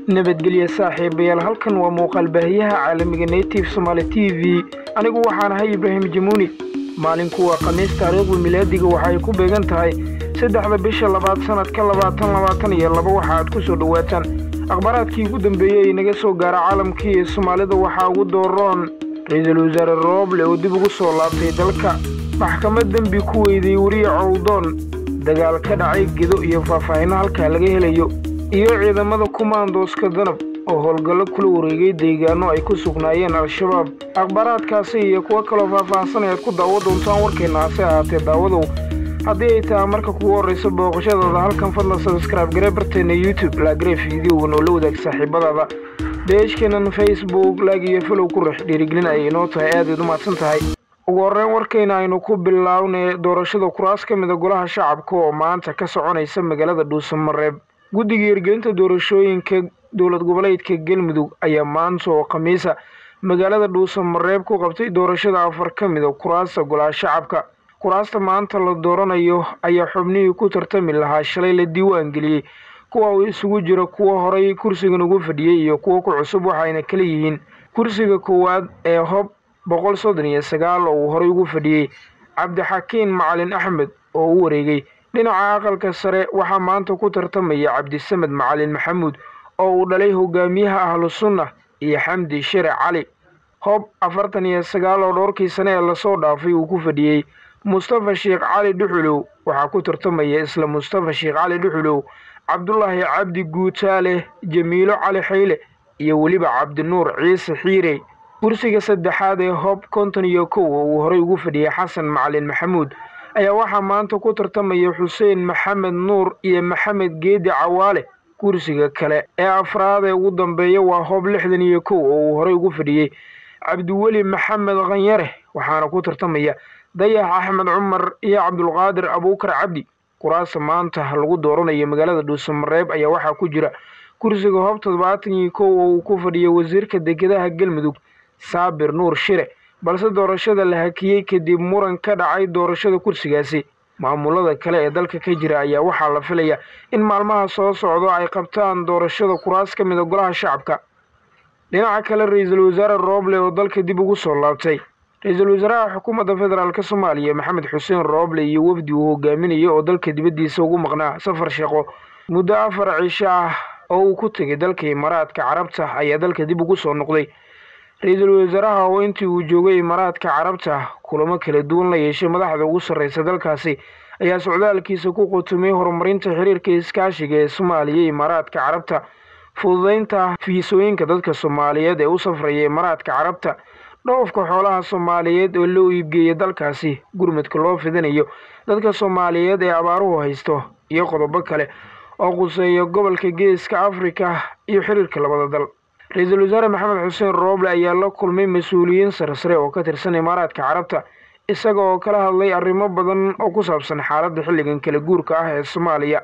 nabadgelya saaxiibayaal halkan waa muuqaal baahiyaha caalamiga native somaali t v anigu waxaan ahay ibraahim jamuuni maalinku waa khamiis taariikhdu milaadiga waxa ay ku beegan tahay saddexda bisha labaad sannadka labaatan labaatan iyo laba waxa aad ku soo dhowaataan akhbaaraadkii ugu dambeeyey ee naga soo gaara caalamkii ee soomaalida waxaa ugu dooroon ra-iisul wasaare rooble oo dib ugu soo laabtay dalka maxkamad dembi ku weyday weriye cowdoon dagaal ka dhacay gedo iyo faahfaahinno halkaa laga helayo iyo ciidamada kumaandooska danab oo howlgallo kula wareegay deegaano ay ku sugnaayeen al-shabaab akhbaaraadkaasi iyo kuwo kaloo faahfaahsan ayaad ku daawo doontaan warkeenna hase ahaatee daawadow haddii ay tahay marka kugu horraysa booqashadaada halkan fadlan sabskraibe garee barteenna youtube laagare fideogan oo la wadaag saaxiibadaada beejkeennan facebook laag iyo falow ku rex dhiirigelin ayay inoo tahay aadayd u mahadsan tahay ugu horreyn warkayna aynu ku bilownay doorashada kuraas ka mida golaha shacabka oo maanta ka soconaysa magaalada dhuusamareeb guddiga hirgelinta doorashooyinka dowlad goboleedka galmudug ayaa maanta oo khamiisa magaalada dhuusamareeb ku qabtay doorashada afar ka mida kuraasta golaha shacabka kuraasta maanta la dooranayo ayaa xubnihii ku tartami lahaa shalay la diiwaan geliyey kuwa uu isugu jira kuwo horay kursigan ugu fadhiyey iyo kuwo ku cusub waxayna kala yihiin kursiga koowaad ee hob boqol soddon iyo sagaal oo uu horay ugu fadhiyey cabdixakiin macalin axmed oo u wareegay dhinaca aqalka sare waxaa maanta ku tartamaya cabdisamed macalin maxamuud oo uu dhalay hogaamiyaha ahlu sunna iyo xamdi shire cali hob afartan iyo sagaal oo dhowrkii sane ee lasoo dhaafay uu ku fadhiyey mustafa sheekh cali dhuxulow waxaa ku tartamaya isla mustafa sheekh cali dhuxulow cabdulaahi cabdi guutaale jamiilo cali xayle iyo weliba cabdinuur ciise xiire kursiga saddexaad ee hob konton iyo kow oo uu horay ugu fadhiyey xasan macalin maxamuud ayaa waxaa maanta ku tartamaya xuseen maxamed nuur iyo maxamed geedi cawaale kursiga kale ee afraad ee ugu dambeeya waa hob lixdan iyo kow oo uu horay ugu fadhiyey cabdiweli maxamed khanyare waxaana ku tartamaya dayax axmed cumar iyo cabdulqaadir abuukar cabdi kuraasta maanta lagu dooranayo magaalada dhuusamareeb ayaa waxaa ku jira kursiga hob toddobaatan iyo kow oo uu ku fadhiyay wasiirka dekedaha galmudug saabir nuur shire balse doorashada la hakiyey kadib muran ka dhacay doorashada kursigaasi maamulada kale ee dalka ka jira ayaa waxaa la filaya in maalmaha soo socdo ay qabtaan doorashada kuraas ka mida golaha shacabka dhinaca kale ra-iisul wasaare rooble oo dalka dib ugu soo laabtay ra-iisul wasaaraha xukuumadda federaalk soomaaliya maxamed xuseen rooble iyo wafdi uu hogaaminaya oo dalka dibaddiisa ugu maqnaa safar shaqo muddo afar cisho ah oo uu ku tegay dalka imaaraadka carabta ayaa dalka dib ugu soo noqday ra-iisul wasaaraha oo intii uu joogay imaaraadka carabta kulamo kala duwan la yeeshay madaxda ugu sarreysa dalkaasi ayaa socdaalkiisa ku qutumay horumarinta xiriirka iskaashiga ee soomaaliya iyo imaaraadka carabta fududeynta fiisooyinka dadka soomaaliyeed ee u safraya imaaraadka carabta dhoofka xoolaha soomaaliyeed oo loo iibgeeya dalkaasi gurmadka loo fidinayo dadka soomaaliyeed ee abaaruhu haysto iyo qodobo kale oo quseeya gobolka geeska afrika iyo xiriirka labada dal ra-iisul wasaare maxamed xuseen rooble ayaa la kulmay mas-uuliyiin sarsare oo ka tirsan imaaraadka carabta isaga oo kala hadlay arrimo badan oo ku saabsan xaaladda xilligan kala guurka ah ee soomaaliya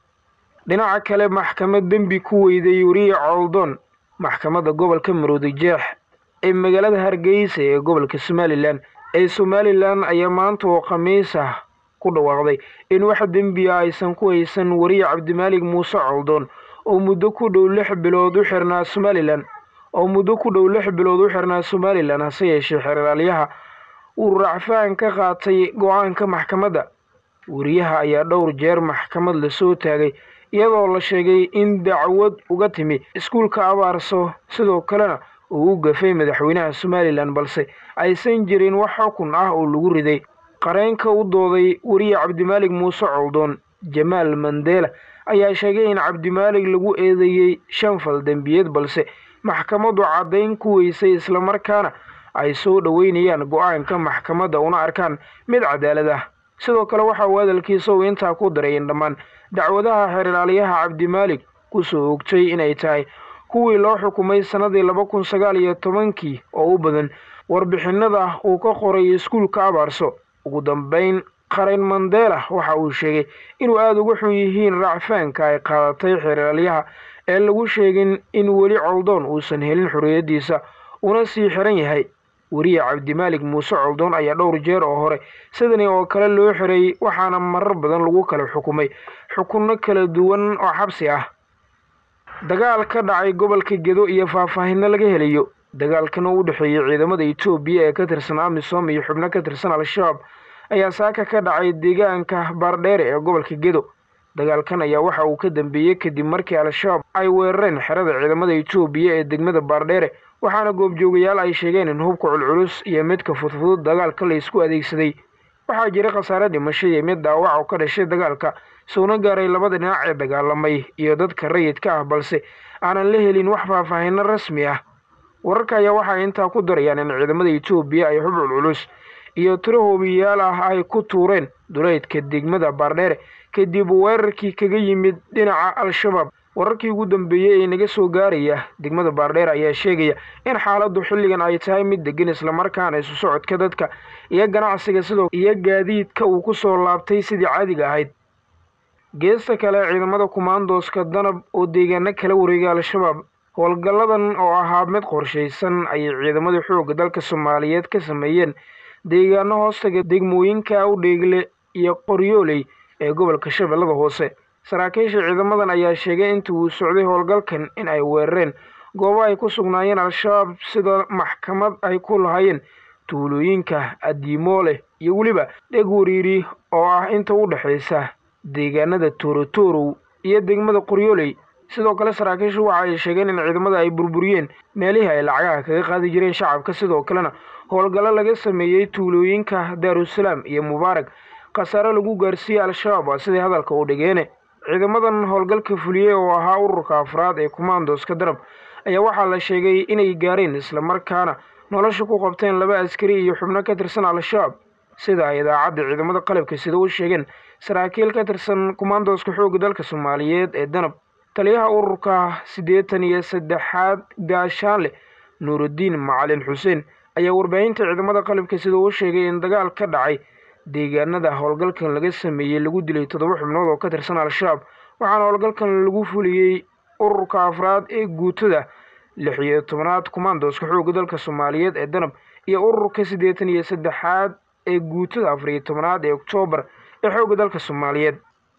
dhinaca kale maxkamad dembi ku weyday weriye cowldoon maxkamadda gobolka maroodi jeex ee magaalada hargeysa ee gobolka somalilan ee somalilan ayaa maanta oo khamiis ah ku dhawaaqday in wax dembiya aysan ku haysan weriye cabdimaalig muuse cowldoon oo muddo ku dhow lix bilood u xirnaa somalilan oo muddo ku dhow lix bilood u xirnaa somalilan hase yeeshee xeraalyaha uu racfaan ka qaatay go-aanka maxkamadda weriyaha ayaa dhowr jeer maxkamad lasoo taagay iyadoo la sheegay in dacwad uga timi iskuulka abaarso sidoo kalena uu u gafay madaxweynaha somalilan balse aysan jirin wax xukun ah oo lagu riday qareenka u dooday weriye cabdimaalig muuse coldoon jamaal mandela ayaa sheegay in cabdimaalig lagu eedeeyey shan fal dembiyeed balse maxkamaddu caddayn ku weysay islamarkaana ay soo dhoweynayaan go-aanka maxkamadda una arkaan mid cadaalad ah sidoo kale waxa uu hadalkiisa uu intaa ku daray in dhammaan dacwadaha xeeraalyaha cabdimaalig kusoo ogtay inay tahay kuwii loo xukumay sannadii laba kun sagaal iyo tobankii oo u badan warbixinada uu ka qoray iskuulka abaarso ugu dambeyn qareen mandela waxa uu sheegay inuu aada uga xun yihiin racfaanka ay qaadatay xeeraalyaha ee lagu sheegin in weli coldoon uusan helin xorriyaddiisa una sii xiran yahay weriye cabdimaalig muuse coldoon ayaa dhowr jeer oo hore sidani oo kale loo xiray waxaana marar badan lagu kala xukumay xukunno kala duwan oo xabsi ah dagaal ka dhacay gobolka gedo iyo faahfaahinno laga helayo dagaalkan oo u dhexeeyey ciidamada etoobiya ee ka tirsan amisom iyo xubno ka tirsan al-shabaab ayaa saaka ka dhacay deegaanka baardheere ee gobolka gedo dagaalkan ayaa waxa uu ka dambeeyey kadib markii al-shabaab ay weerareen xerada ciidamada etoobiya ee degmada baardheere waxaana goobjoogayaal ay sheegeen in hubka culculus iyo midka fudfudud dagaalka la isku adeegsaday waxaa jira khasaare dhimasho iyo mid dhaawac oo ka dhashay dagaalka soona gaaray labada dhinac ee dagaalamay iyo dadka rayidka ah balse aanan la helin wax faahfaahinno rasmi ah wararka ayaa waxay intaa ku darayaan in ciidamada etoobiya ay hub culculus iyo tiro hoobiyayaal ah ay ku tuureen duleydka degmada baardheere kadib weerarkii kaga yimid dhinaca al-shabaab wararkii ugu dambeeyey ee naga soo gaaraya degmada baardheere ayaa sheegaya in xaaladdu xilligan ay tahay mid degan islamarkaana isu socodka dadka iyo ganacsiga sidoo iyo gaadiidka uu ku soo laabtay sidii caadiga ahayd geesta kale ciidamada kumaandooska danab oo deegaano kala wareegay al-shabaab howlgalladan oo ahaa mid qorshaysan ayay ciidamada xoogga dalka soomaaliyeed ka sameeyeen deegaano hoostaga degmooyinka awdheegle iyo qoryooley ee gobolka shabeellada hoose saraakiisha ciidamadan ayaa sheegay intii uu socday howlgalkan in ay weerareen goobo ay ku sugnaayeen al-shabaab sida maxkamad ay ku lahaayeen tuulooyinka adiimoole iyo weliba dheg wariiri oo ah inta u dhexaysa deegaanada toorotorow iyo degmada qoryooley sidoo kale saraakiishu waxa ay sheegeen in ciidamada ay burburiyeen meelihii ay lacagaha kaga qaadi jireen shacabka sidoo kalena howlgallo laga sameeyey tuulooyinka daarusalaam iyo mubaarag khasaare lagu gaarsiiyey al-shabaab waa sidai hadalka u dhigeene ciidamadan howlgalka fuliyey oo ahaa ururka afraad ee kumaandooska darab ayaa waxaa la sheegay inay gaareen islamarkaana nolosha ku qabteen laba askari iyo xubno ka tirsan al-shabaab sida ay idaacadda ciidamada qalabka sida u sheegeen saraakiil ka tirsan kumaandooska xoogga dalka soomaaliyeed ee danab taliyaha ururka siddeetan iyo saddexaad gaashaanleh nuurudiin macalin xuseen ayaa warbaahinta ciidamada qalabka sida u sheegay in dagaal ka dhacay deegaanada howlgalkan laga sameeyey lagu dilay toddoba xubnood oo ka tirsan al-shabaab waxaana howlgalkan lagu fuliyey ururka afraad ee guutada lix iyo tobanaad kumaandooska xoogga dalka soomaaliyeed ee danab iyo ururka siddeetan iyo saddexaad ee guutada afar iyo tobanaad ee oktoobar ee xoogga dalka soomaaliyeed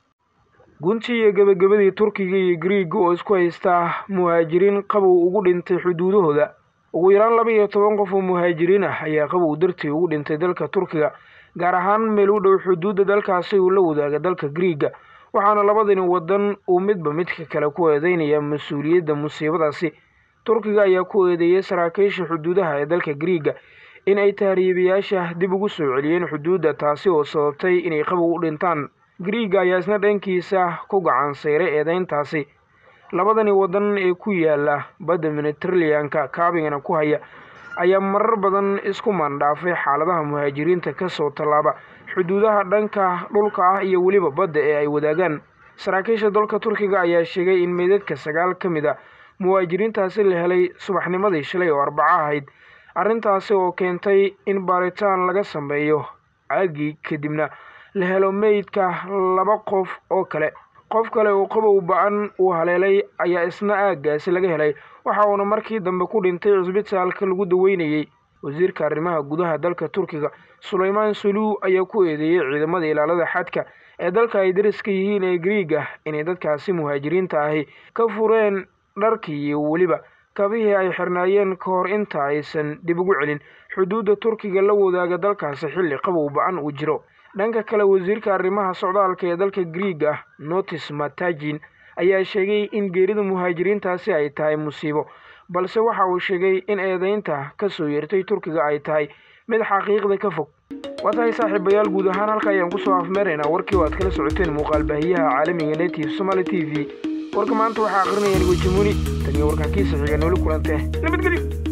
guntii iyo gebagabadii turkiga iyo griiga oo isku haystaa muhaajiriin qabow ugu dhintay xuduudahooda ugu yaraan laba iyo toban qof oo muhaajiriin ah ayaa qabow dartii ugu dhintay dalka turkiga gaar ahaan meel u dhow xuduudda dalkaasi uu la wadaaga dalka griiga waxaana labadani wadan uu midba midka kale ku eedeynaya mas-uuliyadda musiibadaasi turkiga ayaa ku eedeeyey saraakiisha xuduudaha ee dalka griiga in ay tahriibayaasha dib ugu soo celiyeen xuduudda taasi oo sababtay inay qabow u dhintaan griiga ayaa isna dhankiisa ku gacan sayray eedeyntaasi labadani wadan ee ku yaala badda mediteraneanka kaabigana ku haya ayaa marar badan isku maandhaafay xaaladaha muhaajiriinta kasoo tallaaba xuduudaha dhanka dhulka ah iyo weliba badda ee ay wadaagaan saraakiisha dalka turkiga ayaa sheegay in meydadka sagaal ka mid a muhaajiriintaasi la helay subaxnimadii shalay oo arbaco ahayd arrintaasi oo keentay in baaritaan laga sameeyo caagii kadibna la helo meydka laba qof oo kale qof kale oo qabow ba-an uu haleelay ayaa isna aaggaasi laga helay waxa uuna markii dambe ku dhintay cusbitaalka lagu daweynayey wasiirka arrimaha gudaha dalka turkiga sulaymaan saluu ayaa ku eedeeyey ciidamada ilaalada xadka ee dalka ay dariska yihiin ee griiga inay dadkaasi muhaajiriinta ahi ka fureen dharkii iyo weliba kabihii ay xirnaayeen ka hor inta aysan dib ugu celin xuduudda turkiga la wadaaga dalkaasi xilli qabow ba-an uu jiro dhanka kale wasiirka arrimaha socdaalka ee dalka griiga notis matajin ayaa sheegay in geerida muhaajiriintaasi ay tahay musiibo balse waxa uu sheegay in eedeynta ka soo yeertay turkiga ay tahay mid xaqiiqda ka fog waa tahay saaxiibayaal guud ahaan halka ayaan kusoo afmeeraynaa warkii oo aad kala socoteen muuqaal baahiyaha caalamiga native somaali t v warka maanta waxaa aqrinaya nigo jamuni tan iyo warkaan kiisa xiga nooli kulantee nabadgelyo